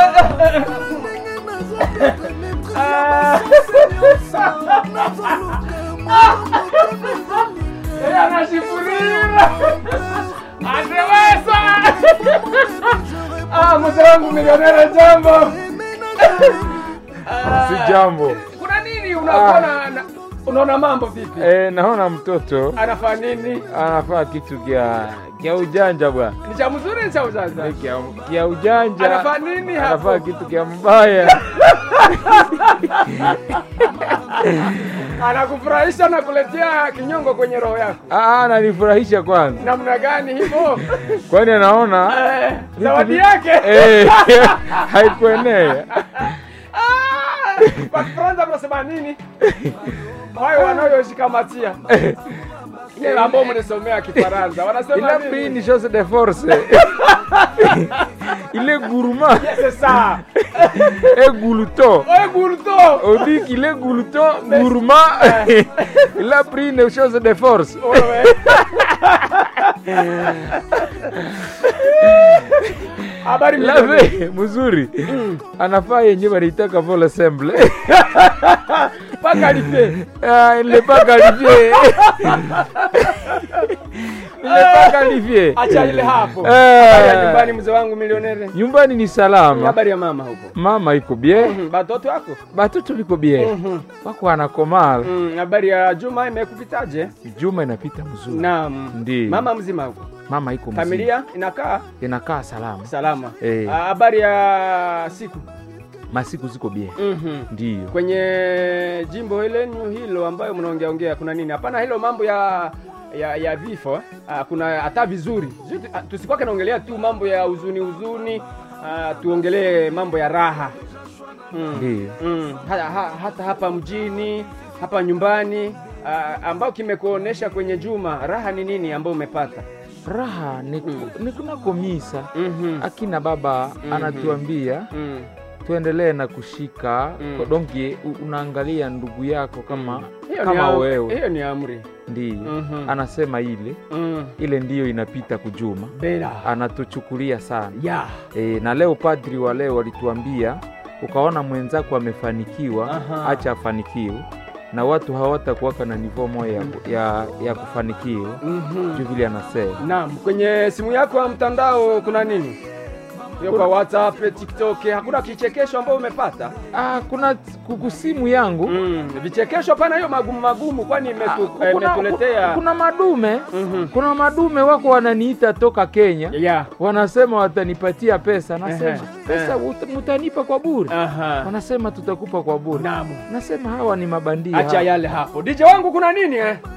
Ah. Yeye anashifurira. Ateweza. Ah, mzee wangu milionere jambo. Ah, Si jambo. Kuna nini unakuwa na- na- unaona mambo vipi? Eh, naona mtoto Anafaa nini? anafaa kitu kya kya ujanja bwana. Ni cha mzuri ni cha ujanja? Eh, Kya, kya ujanja. Anafaa nini hapo? Anafaa kitu kya mbaya. Anakufurahisha na kuletea kinyongo kwenye roho yako. Ah, ananifurahisha kwanza. Namna gani hivyo? Kwani anaona Eh, zawadi yake. eh, haikuenea. Ah, Kwa Kifaransa mnasema nini? Wao wanayoshikamatia. Ile ambao mnasomea Kifaransa wanasema Il a pris nini? une chose de force. Il est gourmand C'est ça. et glouton. Oye gurto. On dit qu'il est glouton, gourmand. Il a pris une chose de force. Wewe. Habari mjini. Lave mzuri. Anafaa yenye wanaitaka vol ensemble. Paka alipe. Ah, il n'est pas qualifié. Il n'est pas qualifié. Acha ile hapo. Eh. Habari ya nyumbani mzee wangu milionere. Nyumbani ni salama. Habari ya mama huko. Mama iko bien. Mhm, Batoto wako? Batoto liko bien. Mhm. Wako anakomala. Mm, Habari ya Juma imekupitaje? Juma inapita mzuri. Naam. Ndiyo. Mama mzima huko. Mama iko mzima. Familia inakaa inakaa salama. salama. Eh. Ah, Habari ya siku. Masiku ziko bien. Mhm. Ndiyo. Kwenye jimbo lenyu hilo ambayo mnaongea ongea kuna nini? Hapana hilo mambo ya ya, ya vifo eh? Ah, kuna hata vizuri. Sisi- ah, Tusikwake naongelea tu mambo ya huzuni huzuni, ah, tuongelee mambo ya raha. Mm. Ndiyo. Mm. Ha, ha, hata hapa mjini hapa nyumbani ah, ambao kimekuonesha kwenye Juma raha ni nini ambao umepata? Raha ni, Mm. ni kunako misa. Mhm. Akina baba Mhm. anatuambia Mm. tuendelee na kushika Mm. mm. donki unaangalia ndugu yako kama Hiyo ni kama am- wewe Hiyo ni amri. ndiyo Mhm. anasema ile Mm. ile ndiyo inapita kujuma Bela. anatuchukulia sana Ya. e, na leo padri wa leo walituambia ukaona mwenzako amefanikiwa Aha. acha afanikiwe na watu hawatakuwaka na nivo moja ya, ya, ya kufanikiwa Mhm. juu vile anasema Naam, kwenye simu yako ya mtandao kuna nini? Hiyo kwa WhatsApp, TikTok, hakuna kichekesho ambao umepata? ah, kuna kukusimu yangu Mm, vichekesho hapana, hiyo magumu magumu, kwani Ah, imetu, kuna, eh, imetuletea kuna madume Mhm. kuna madume wako wananiita toka Kenya ya wanasema watanipatia pesa Ehe, nasema pesa ut- mutanipa kwa bure aha. wanasema tutakupa kwa bure Naam. nasema hawa ni mabandia Acha hawa. yale hapo. DJ wangu kuna nini eh?